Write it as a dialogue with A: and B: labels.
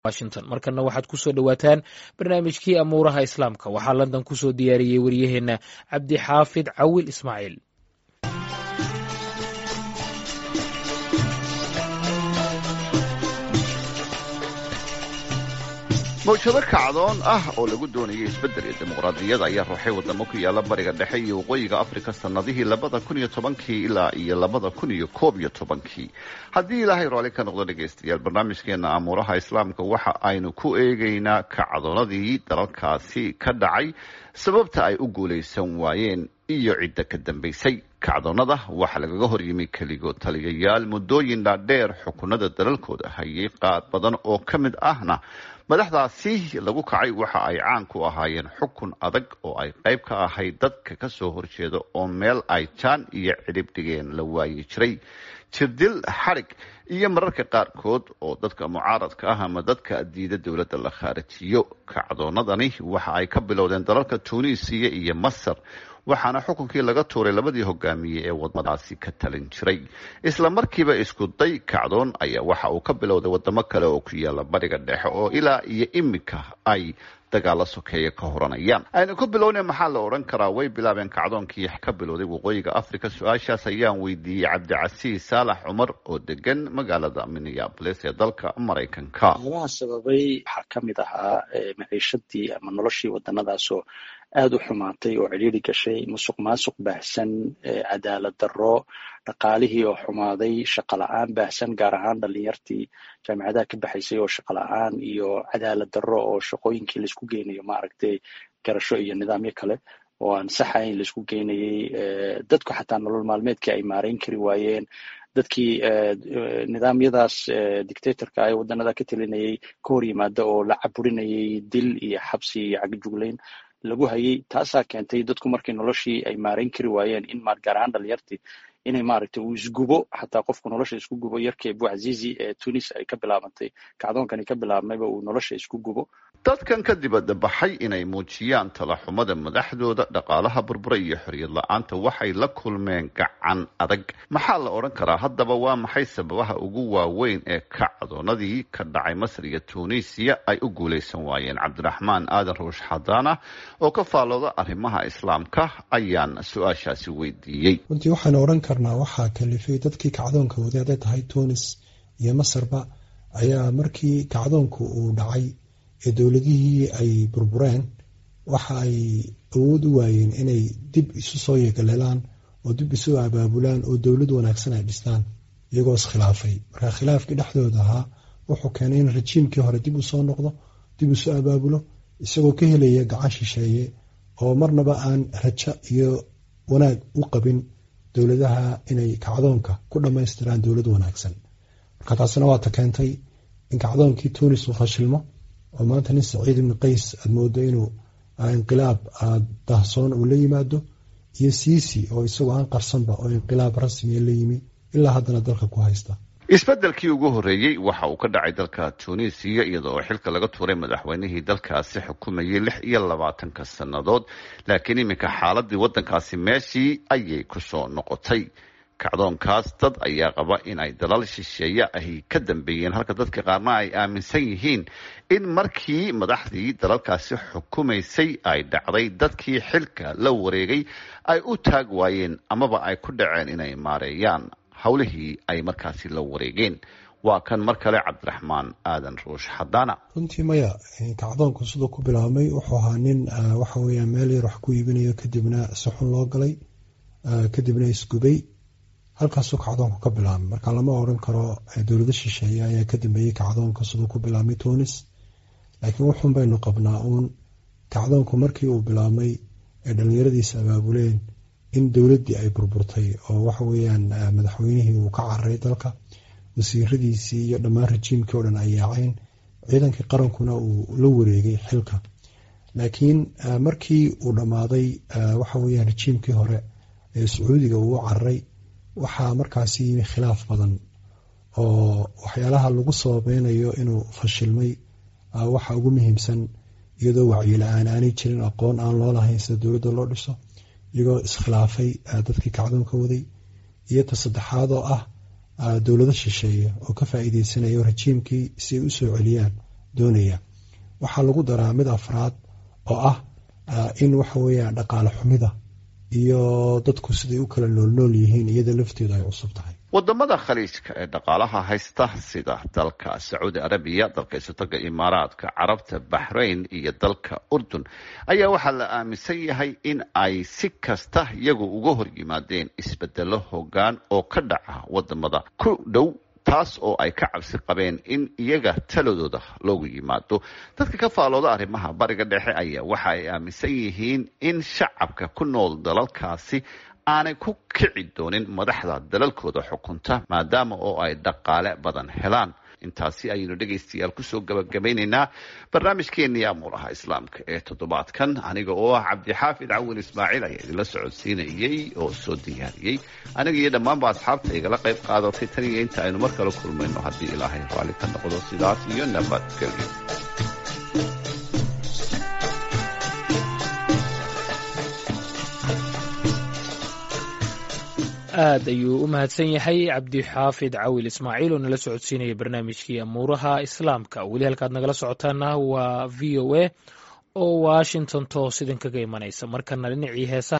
A: washington markana waxaad kusoo dhowaataan barnaamijkii amuuraha islaamka waxaa london kusoo diyaariyey waryaheena cabdi xaafid cawil ismaaciil
B: mawjado kacdoon ah oo lagu doonayay isbeddel iyo dimuqraadiyada ayaa ruuxay wadamo ku yaala bariga dhexe iyo waqooyiga afrika sannadihii labada kun iyo tobankii ilaa iyo labada kun iyo koob iyo tobankii haddii ilaahay rooli ka noqdo dhegaystayaal barnaamijkeena amuuraha islaamka waxa aynu ku eegaynaa kacdoonadii dalalkaasi ka dhacay sababta ay u guulaysan waayeen iyo cidda ka dambaysay kacdoonada waxaa lagaga horyimi keligood taliyayaal muddooyin dhaadheer xukunada dalalkooda hayay qaar badan oo ka mid ahna madaxdaasi lagu kacay waxa ay caan ku ahaayeen xukun adag oo ay qayb ka ahayd dadka ka soo horjeeda oo meel ay jaan iyo cidhib dhigeen la waayi jiray jirdil xadhig iyo mararka qaarkood oo dadka mucaaradka ah ama dadka diida dowladda la khaarijiyo kacdoonadani waxa ay ka bilowdeen dalalka tuuniisiya iyo masar waxaana xukunkii laga tuuray labadii hogaamiye ee wadadaasi ka talin jiray isla markiiba isku day kacdoon ayaa waxa uu ka bilowday wadamo kale oo ku yaala bariga dhexe oo ilaa iyo iminka ay dagaalo sokeeya ka horanayaan aynu ku bilowna maxaa la odhan karaa way bilaabeen kacdoonkii ka bilowday waqooyiga africa su-aashaas ayaan weydiiyey cabdicasiis saalax cumar oo degan magaalada minneabolis ee dalka maraykanka
C: waxyaabaha sababay waxaa ka mid ahaa maciishadii ama noloshii wadanadaasoo aada u xumaatay oo cidhiiri gashay musuq maasuq baahsan cadaalad darro dhaqaalihii oo xumaaday shaqo la-aan baahsan gaar ahaan dhalinyartii jaamicadaha ka baxaysay oo shaqo la-aan iyo cadaalad darro oo shaqooyinkii laisku geynayo maaragtay garasho iyo nidaamyo kale oo aan saxayn laisku geynayay dadku xataa nolol maalmeedkii ay maarayn kari waayeen dadkii nidaamyadaas dictatorka ee waddanada ka telinayay ka hor yimaada oo la caburinayay dil iyo xabsi iyo cagajuglayn lagu hayay taasaa keentay dadku markii noloshii ay maarayn kari waayeen in gaar ahaan dhalinyartii inay maaragtay uu isgubo xataa qofku nolosha isku gubo yarkii buazizi ee tunis ay ka bilaabantay kacdoonkani ka bilaabmayba uu nolosha isku gubo
B: dadkan ka dibadda baxay inay muujiyaan talaxumada madaxdooda dhaqaalaha burbura iyo xoriyad la-aanta waxay la kulmeen gacan adag maxaa la odhan karaa haddaba waa maxay sababaha ugu waaweyn ee kacdoonadii ka dhacay masar iyo tunisiya ay u guulaysan waayeen cabdiraxmaan aadan ruush xadaana oo ka faallooda arrimaha islaamka ayaan su-aashaasi weydiiyey
D: runtii waxaanu odhan karnaa waxaa kalifay dadkii kacdoonka waday hadday tahay tunis iyo masarba ayaa markii kacdoonku uu dhacay ee dowladihii ay burbureen waxa ay awood u waayeen inay dib isu soo yeegaleelaan oo dib isu abaabulaan oo dowlad wanaagsan ay dhistaan iyagoo iskhilaafay marka khilaafkii dhexdooda ahaa wuxuu keenay in rajiimkii hore dib u soo noqdo dib isu abaabulo isagoo ka helaya gacan shisheeye oo marnaba aan rajo iyo wanaag u qabin dowladaha inay kacdoonka ku dhammaystiraan dowlad wanaagsan marka taasina waata keentay in kacdoonkii tunis uu fashilmo oo maanta nin saciid ibni qays aada moodo inuu inqilaab dahsoon uu la yimaado iyo siisi oo isagoo aan qarsanba oo inqilaab rasmiya la yimi ilaa haddana dalka ku haysta
B: isbeddelkii ugu horreeyey waxa uu ka dhacay dalka tunisiya iyadoo xilka laga tuuray madaxweynihii dalkaasi xukumayay lix iyo labaatanka sannadood laakiin iminka xaaladii waddankaasi meeshii ayay ku soo noqotay kacdoonkaas dad ayaa qaba in ay dalal shisheeye ahi ka dambeeyeen halka dadka qaarna ay aaminsan yihiin in markii madaxdii dalalkaasi xukumaysay ay dhacday dadkii xilka la wareegay ay u taag waayeen amaba ay ku dhaceen inay maareeyaan howlihii ay markaasi la wareegeen waa kan mar kale cabdiraxmaan aadan ruush xadaana
D: runtii maya kacdoonku siduu ku bilaabmay wuxuu ahaa nin waxa weeyaan meel yar wax ku iibinayo kadibna si xun loo galay kadibna isgubay halkaasuu kacdoonku ka bilaabmay marka lama odran karo dowlado shisheeye ayaa ka dambeeyey kacdoonka siduu ku bilaabmay tunis laakiin wuxuun baynu qabnaa uun kacdoonku markii uu bilaabmay ee dhallinyaradiisa abaabuleen in dowladdii ay burburtay oo waxa weeyaan madaxweynihii uu ka cararay dalka wasiiradiisii iyo dhammaan rajiimkii oo dhan ay yaaceen ciidankii qarankuna uu la wareegay xilka laakiin markii uu dhammaaday waxa weeyaan rajiimkii hore ee sacuudiga uu u cararay waxaa markaasi yimi khilaaf badan oo waxyaalaha lagu sababeynayo inuu fashilmay waxa ugu muhiimsan iyadoo wacyi-la-aan aanay jirin aqoon aan loo lahayn sida dowladda loo dhiso iyagoo iskhilaafay dadkii kacdoonka waday iyo ta saddexaad oo ah dowlado shisheeye oo ka faa'iideysanaya rajiimkii si ay u soo celiyaan doonaya waxaa lagu daraa mid afraad oo ah in waxa weeyaan dhaqaale xumida iyo dadku siday u kala noolnool yihiin iyada lafteedu ay cusub tahay
B: wadamada khaliijka ee dhaqaalaha haysta sida dalka sacuudi arabiya dalka isotaga imaaraadka carabta baxrayn iyo dalka urdun ayaa waxaa la aaminsan yahay in ay si kasta iyagu uga hor yimaadeen isbedelo hoggaan oo ka dhaca wadamada ku dhow taas oo ay ka cabsi qabeen in iyaga taladooda loogu yimaado dadka ka faalooda arrimaha bariga dhexe ayaa waxa ay aaminsan yihiin in shacabka ku nool dalalkaasi aanay ku kici doonin madaxda dalalkooda xukunta maadaama oo ay dhaqaale badan helaan intaasi ayaynu dhegaystayaal kusoo gabagabaynaynaa barnaamijkeenii amuuraha islaamka ee toddobaadkan aniga oo ah cabdixaafid cawin ismaaciil ayaa idinla socodsiinayey oo soo diyaariyey aniga iyo dhammaanba asxaabta igala qayb qaadatay tan iyo inta aynu mar kale kulmayno haddii ilaahay raalli ka noqdo sidaas iyo nabadgelyo
A: aad ayuu u mahadsan yahay cabdixaafid cawil ismaaciil oo nala socodsiinaya barnaamijkii amuuraha islaamka weli halkaad nagala socotaana waa v o a oo washington toos idinkaga imanaysa markana dhinacii heesaha